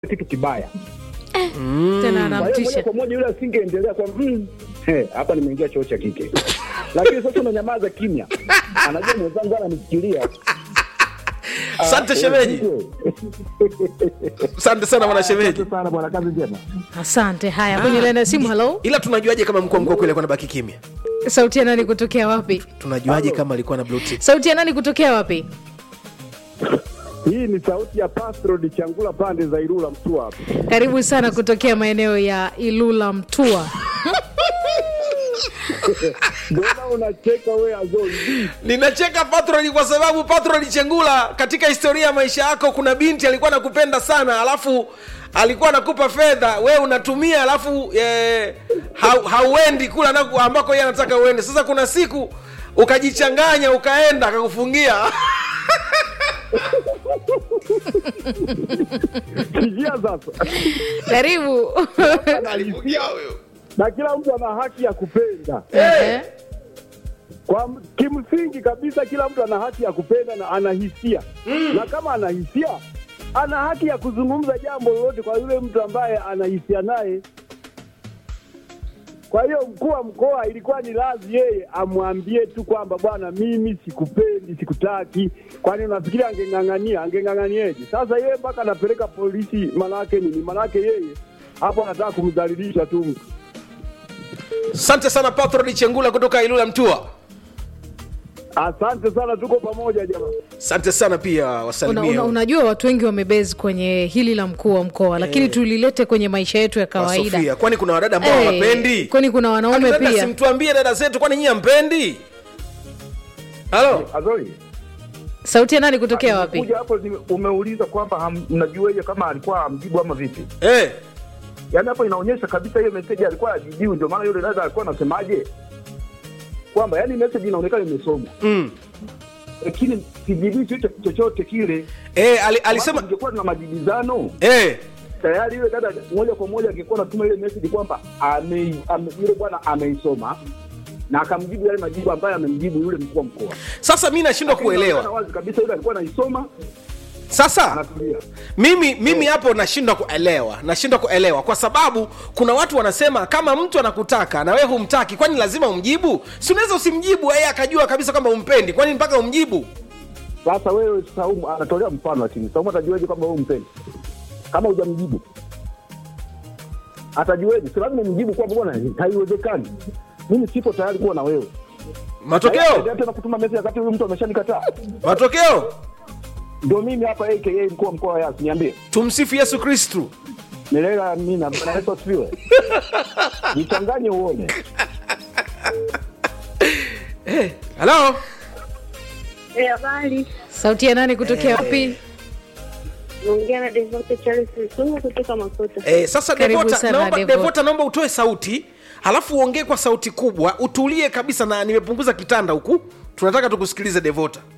kitu kibaya. tena Kwa hiyo moja anamtisha kwa moja yule asingeendelea kwa mm, he, hapa nimeingia choo cha kike, lakini sasa unanyamaza kimya, anajua mwenzangu ananifikiria. asante shemeji asante sana bwana shemeji Asante sana bwana, kazi njema. asante haya kwenye laini ya simu halo ila tunajuaje kama mkuu wa mkoa kweli alikuwa nabaki kimya sauti ya nani kutokea wapi tunajuaje kama alikuwa na blue tick? sauti ya nani kutokea wapi Hii ni sauti ya Pastrod Changula pande za Ilula Mtua hapa. karibu sana kutokea maeneo ya ilula mtua Mbona unacheka wewe Azori? ninacheka patroni kwa sababu patroni chengula katika historia ya maisha yako kuna binti alikuwa anakupenda sana alafu alikuwa anakupa fedha we unatumia alafu eh, hau, hauendi kule anaku- ambako yeye anataka uende sasa kuna siku ukajichanganya ukaenda akakufungia Sikia sasa. karibu alifungia huyo Na kila mtu ana haki ya kupenda. Ehe. Kwa m- kimsingi kabisa kila mtu ana haki ya kupenda na ana hisia. Na kama ana hisia, ana haki ya kuzungumza jambo lolote kwa yule mtu ambaye ana hisia naye. Kwa hiyo mkuu wa mkoa ilikuwa ni lazi yeye amwambie tu kwamba bwana, mimi sikupendi, sikutaki. Kwani unafikiri angeng'ang'ania? Angeng'ang'anieje? Sasa yeye mpaka anapeleka polisi, manake nini? Manake yeye hapo anataka kumdhalilisha tu mtu. asante sana patroni chengula kutoka ilula mtua Asante sana, tuko pamoja jamaa. asante sana pia una, wasalimia una, unajua watu wengi wamebezi kwenye hili la mkuu wa mkoa lakini tulilete kwenye maisha yetu ya kawaida Sofia, kwani kuna wadada ambao Eh, hawapendi kwani kuna wanaume Dada, pia simtuambie dada zetu kwani nyie ampendi halo Azori, sauti ya nani kutokea wapi kuja hapo ni- umeuliza kwamba ham- mnajuaje kama alikuwa amjibu ama vipi? eh. Yaani hapo inaonyesha kabisa hiyo message alikuwa ajibiu, ndio maana yule dada alikuwa anasemaje kwamba yani message inaonekana imesomwa mm. lakini sijibii chochote chochote kile. eh, ali, alisema Kama ingekuwa na majibizano eh. tayari yule dada moja kwa moja angekuwa anatuma ile message kwamba ame, ame, yule bwana ameisoma na akamjibu yale majibu ambayo amemjibu yule mkuu wa mkoa. sasa mi nashindwa Lakini inaonekana kuelewa wazi kabisa yule alikuwa anaisoma sasa anatulia. mimi mimi hapo nashindwa kuelewa nashindwa kuelewa kwa sababu kuna watu wanasema kama mtu anakutaka na wewe humtaki kwani lazima umjibu si unaweza usimjibu yeye akajua kabisa kwamba umpendi kwani mpaka umjibu Sasa wewe Saumu anatolea mfano, lakini Saumu atajuaje kwamba wewe umpendi kama hujamjibu? Atajuaje? Si lazima umjibu kwamba bwana, haiwezekani, mimi sipo tayari kuwa na wewe. matokeo tena kutuma message wakati huyu mtu ameshanikataa. matokeo Ndio mimi hapa aka mkuu wa mkoa wa Yasi, niambie tumsifu yesu kristu milele amina. Bwana Yesu asifiwe. Jichanganye uone. halo Eh, habari. sauti ya nani kutokea wapi Naongea na Devote Charles Msungu kutoka Makuta. eh, sasa Karibu devota sana, naomba, Devota. devota naomba utoe sauti halafu uongee kwa sauti kubwa utulie kabisa na nimepunguza kitanda huku tunataka tukusikilize devota